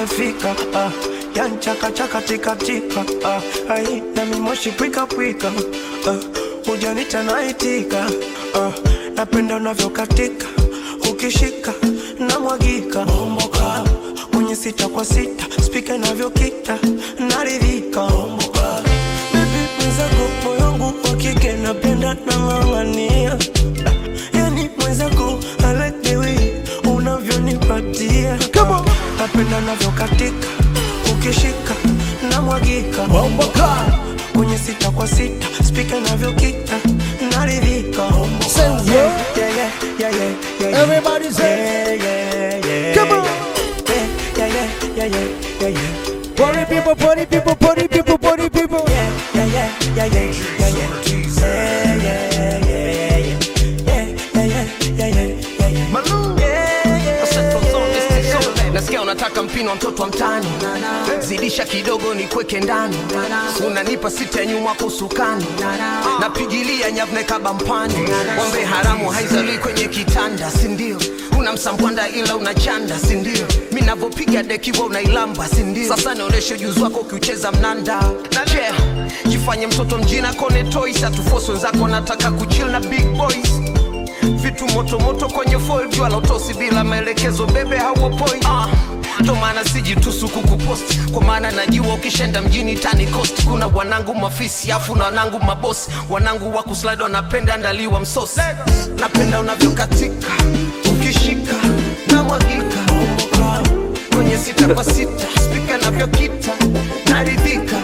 umefika ah, yanchaka chaka tika tika ah, ai na mimoshi pwika pwika ah, ujanita naitika ah, napenda unavyokatika ukishika na mwagika bomboka kwenye sita kwa sita spika inavyokita naridhika bomboka Baby mwenzako moyo wangu wa kike napenda nang'ang'ania yani mwenzako I like the way unavyonipatia napenda navyokatika ukishika na mwagika Bomboka. kwenye sita kwa sita spika inavyokita naridhika Say yeah. Yeah, yeah, yeah, yeah, yeah, yeah. Everybody say- Yeah, yeah, yeah, Come on. yeah, yeah, yeah, yeah, yeah, yeah, yeah. Party people, party people, party people, party people. Yeah, yeah, yeah, yeah, yeah, yeah, yeah. Yeah, yeah, yeah, yeah, yeah. Yeah, yeah, yeah, yeah, yeah, yeah. Malou. Yeah, yeah, Central Zone, yeah, East yeah. Zone. nasikia unataka mpino wa mtoto wa mtani zidisha kidogo ni kweke ndani unanipa sita ya nyuma kusukani napigilia nyavne kabampani wambe haramu haizalii kwenye kitanda sindio una msambwanda ila unachanda sindio mi navyopiga dekiwa unailamba sindio sasa nionyeshe ujuzi wako ukiucheza mnanda yeah. jifanye mtoto mjina kone toys atufosi wenzako nataka kuchill na big boys vitu motomoto kwenye foil jua la utosi bila maelekezo bebe hauopoi ah. ndo maana sijitusu kukupost kwa maana najua ukishenda mjini tani cost kuna wanangu mafisi afu na wanangu mabosi wanangu wa kuslide wanapenda ndaliwa msosi napenda unavyokatika ukishika na mwagika kwenye sita kwa sita spika navyokita naridhika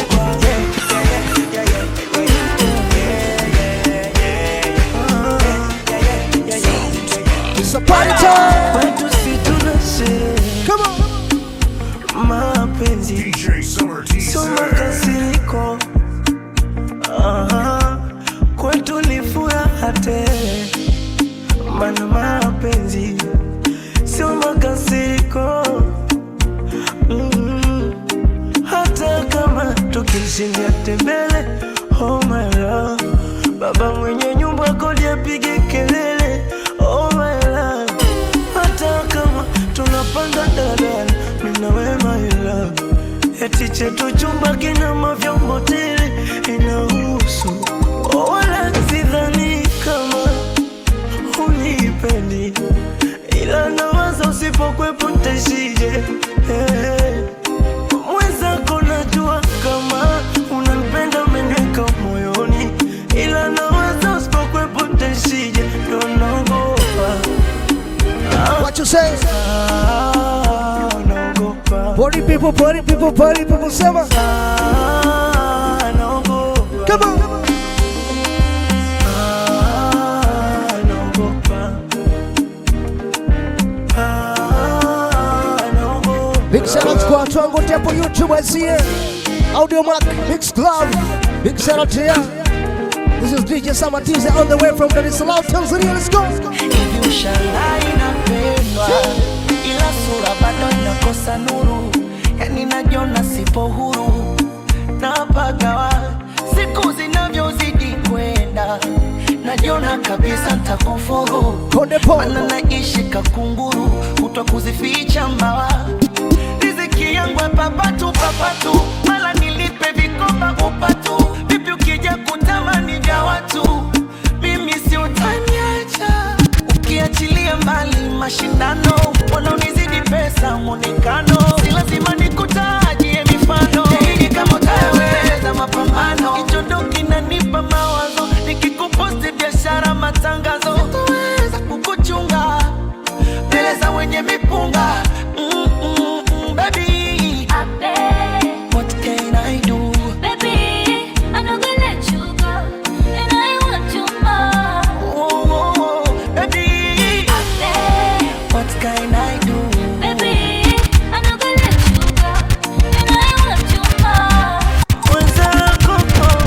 It's a party time. Kwetu si tuna sherehe, Come on. mapenzi DJ Summer T. sio makasiriko. Aha, kwetu ni furaha tele, mana mapenzi sio makasiriko. Mm, hata kama tukishindia tembele, oh my love, baba mwenye nyumba kodi apige kelele, oh my love, hata kama tunapanda daladala, mimi na wewe my love, eti chetu chumba kina mavyombo tele, inahusu oh, wala sidhani kama unipendi, ila nawaza usipokwepo ntaishije hey. Mwenzako najua kama unanipenda umeniweka moyoni, ila nawaza usipokwepo ntaishije, ndo naogopa ah, What you say? ah, naogopa Party people, party people, party people. Summer. ah, naogopa Come on. ah, naogopa ah, naogopa Big shout out kwa watu wangu wote hapo YouTube wasie. Audio Mac, Mix Club. Big shout out to ya. This is DJ Summer Teaser on the way from Dar es Salaam, Tanzania. Let's go. hivi ushangaa inapendwa ila sura bado inakosa nuru yani najiona sipo huru napagawa siku zinavyozidi kwenda najiona kabisa ntakufuru Konde Pop. mana naishi kakunguru kutwa kuzificha mbawa riziki yangu ya papatu papatu